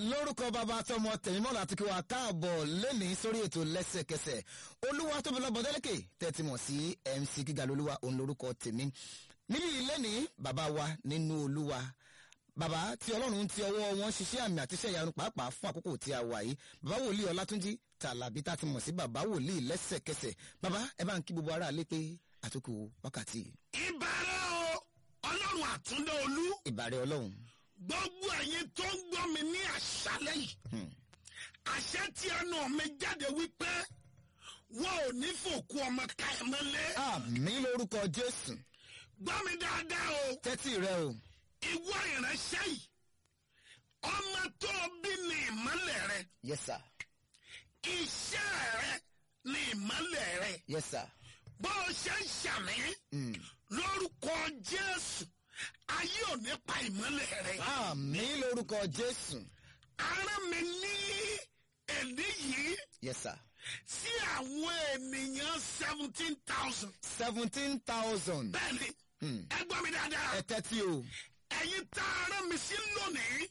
lórúkọ bàbá tọmọ tẹ̀mímọ́lá àti kí wàá káàbọ̀ lẹ́nìí sórí ètò lẹ́sẹ̀kẹsẹ̀ olúwa tóbi lọ́bọ̀ délẹ́kẹ̀ tẹ́tí mọ̀ sí mc gíga lolúwa òun lórúkọ tèmi níbi lẹ́nìí bàbá wa nínú olúwa bàbá tí ọlọ́run ti ọwọ́ wọn ṣiṣẹ́ àmì àtiṣẹ́ ìyanu pàápàá fún àkókò tí a wà yìí bàbá wòlíì ọlátúnjí tàlàbí tá a ti mọ̀ sí bàbá wòlíì lẹ́sẹ̀kẹsẹ̀ bàbá ẹ bá ń kí gbogbo ara lé pé àtúkù wákàtí ìbára o ọlọ́run àtúndé olú ìbàrẹ̀ ọlọ́run gbogbo ẹ̀yin tó ń gbọ́ mi ní àṣálẹ́ yìí àṣẹ tí ẹnu mi jáde wípé wọn ò ní fòkú ọmọ ká ẹ mọ́lé àmì lórúkọ jésù gbọ́ mi dáadáa o tẹ́tí rẹ o ìwọ ìránṣẹ́ yìí ọmọ tó bí ní ìmọ́lẹ̀ rẹ yes sir iṣẹ́ rẹ ní ìmọ́lẹ̀ rẹ yes sir bó o ṣe ń ṣàmì lórúkọ jésù ayé ò ní pa ìmọ́lẹ̀ rẹ. àmì lórúkọ jésù ara mi ní èdè yìí yes sir sí àwọn ènìyàn seventeen thousand. seventeen thousand bẹ́ẹ̀ni ẹ gbọ́ mi dáadáa ẹ tẹ́tí o ẹ̀yin tá ara mi sí lónìí